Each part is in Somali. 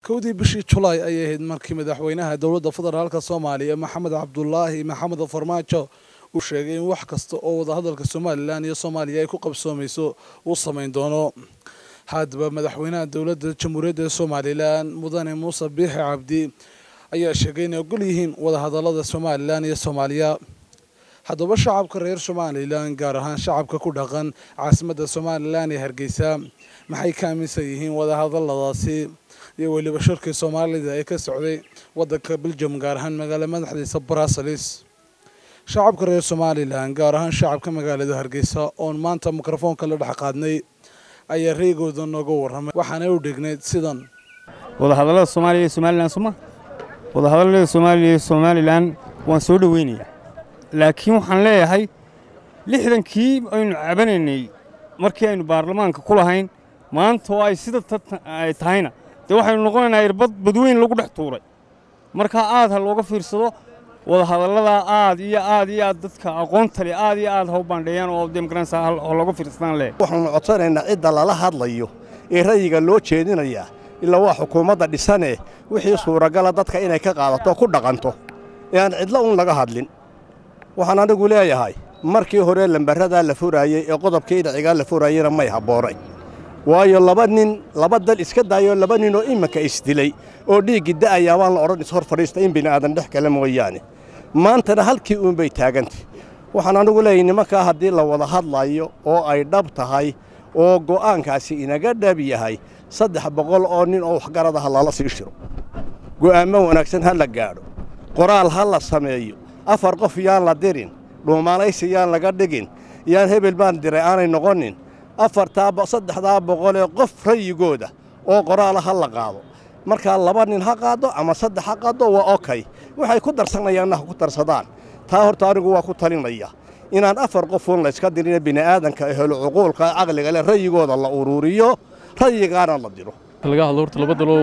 kowdii bishii julaay ayay ahayd markii madaxweynaha dowladda federaalka soomaaliya maxamed cabdulaahi maxamed farmaajo uu sheegay in wax kasta oo wadahadalka somalilan iyo soomaaliya ay ku qabsoomayso uu samayn doono haddaba madaxweynaha dowladda jamhuuriyadda somalilan mudane muuse biixi cabdi ayaa sheegay inay ogol yihiin wadahadalada somalilan iyo soomaaliya haddaba shacabka reer somalilan gaar ahaan shacabka ku dhaqan caasimadda somalilan ee hargeysa maxay ka aaminsan yihiin wadahadaladaasi iyo weliba shirkii soomaalida ee ka socday waddanka beljum gaar ahaan magaala madaxdiisa bruseles shacabka reer somalilan gaar ahaan shacabka magaalada hargeysa oon maanta mikrofoonka la dhex qaadnay ayaa reegooda nooga warramay waxaana u dhignayd sidan wadahadallada soomaaliya iyo somalilan suma wadahadallada soomaaliya iyo somalilan waan soo dhoweynayaa laakiin waxaan leeyahay lixdankii aynu cabanaynay markii aynu baarlamaanka ku lahayn maanta oo ay sida ay tahayna dee waxaynu noqonaynaa irbad badweyn lagu dhex tuuray markaa aad ha looga fiirsado wadahadalladaa aad iyo aad iyo aad dadka aqoonta leh aad iyo aad ha u baandheeyaan oo demokransa ha looga fiirsadaan leh waxaanu codsanaynaa cidda lala hadlayo ee rayiga loo jeedinayaa ilaa waa xukuumadda dhisane wixii suuragala dadka inay ka qaadato ku dhaqanto ee aan cidlo un laga hadlin waxaan anigu leeyahay markii hore lambaradaa la furaayey ee qodobkii dhicigaa la furaayeyna may habboonay waayo laba nin laba dal iska daayoo laba ninoo iminka isdilay oo dhiiggi da'ayaa waan la odhan ishor fadhiista in bini'aadan dhex kale mooyaane maantana halkii uunbay taagantay waxaan anigu leeyahay nimankaa haddii la wada hadlayo oo ay dhab tahay oo go'aankaasi inaga dhab yahay saddex boqol oo nin oo waxgaradaha lala sii shiro go'aammo wanaagsan ha la gaadho qoraal ha la sameeyo afar qof yaan la dirin dhuumaanaysi yaan laga dhigin yaan hebel baan diray aanay noqonin afartaa saddexdaa boqolee qof rayigooda oo qoraala ha la qaado markaa laba nin ha qaaddo ama saddex ha qaaddo waa okay waxay ku darsanayaanna ha ku darsadaan taa horta anigu waa ku talinaya inaan afar qofuun layska dirine bini'aadanka ehelo cuquulka caqliga leh rayigooda la uruuriyo rayigaana la diro laga hadlo horta laba daloo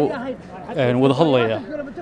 wada hadlaya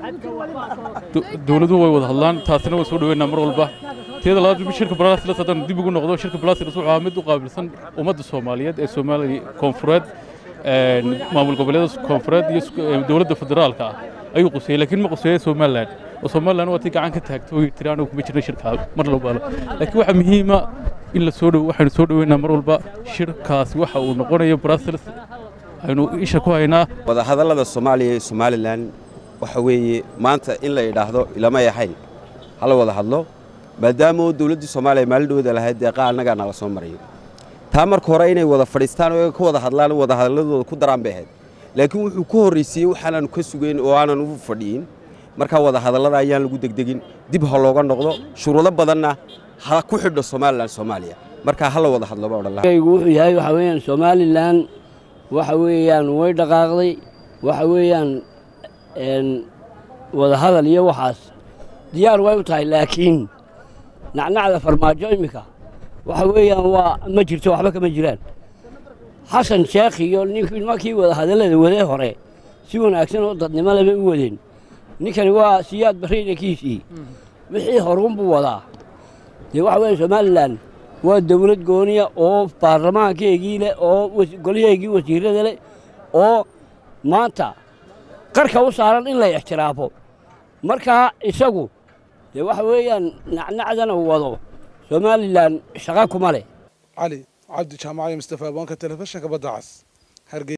dowladuhu way wada hadlaan taasina waa soo dhaweynaa mar walba teeda labaad shirka brasilas haddaan dib ugu noqdo shirka brasilas wuxuu ahaa mid u qaabilsan ummadda soomaaliyeed ee soomaaliya koonfureed maamul goboleeda koonfureed iyo dowladda federaalka ah ayuu quseeyey laakiin ma quseeya somalilan oo somalilan waa tii gacan ka taagto oo tiri anigu kuma jirna shirka mar labaalo laakiin waxaa muhiima in la soo dhow waxaynu soo dhoweynaa mar walba shirkaasi waxa uu noqonayo brasilas aynu isha ku haynaa wadahadallada soomaaliya iyo somalilan waxa weeye maanta in la yidhaahdo ilamay ahayn hala wada hadlo maadaama dowladdii soomaaliya maalindhowda lahayd deeqa annagaa nala soo marayo taa marka hore inay wada fadhiistaan oo ka wada hadlaan wadahadalladooda ku daraan bay ahayd laakiin wuxuu ku horraysiiyey waxaanaanu ka sugayn oo aanan u fadhiyin markaa wadahadallada ayaan lagu degdegin dib ha looga noqdo shuruudo badanna ha ku xidho somalilan soomaaliya markaa hala wada hadlo baa odhan lahaa wuxuu yahay waxa weeyaan somalilan waxa weeyaan way dhaqaaqday waxa weeyaan wadahadal iyo waxaas diyaar way u tahay laakiin nacnacda farmaajo iminka waxa weeyaan waa ma jirto waxba kama jiraan xasan sheekh iyo nimankii wadahadallada wadee hore si wanaagsan oo dadnimo leba u wadeen ninkani waa siyaad barraydankiisii wixii horuunbuu wadaa dee waxa weeyaan somalilan waa dawlad gooniya oo baarlamaankeegii leh oo golyaheegii wasiirrada leh oo maanta qarka u saaran in la ixtiraafo markaa isagu dee waxa weeyaan nacnacdana wado somalilan shaqa kuma leh cali cabdi jaamacayo mustafa aboonka telefishinka badda cas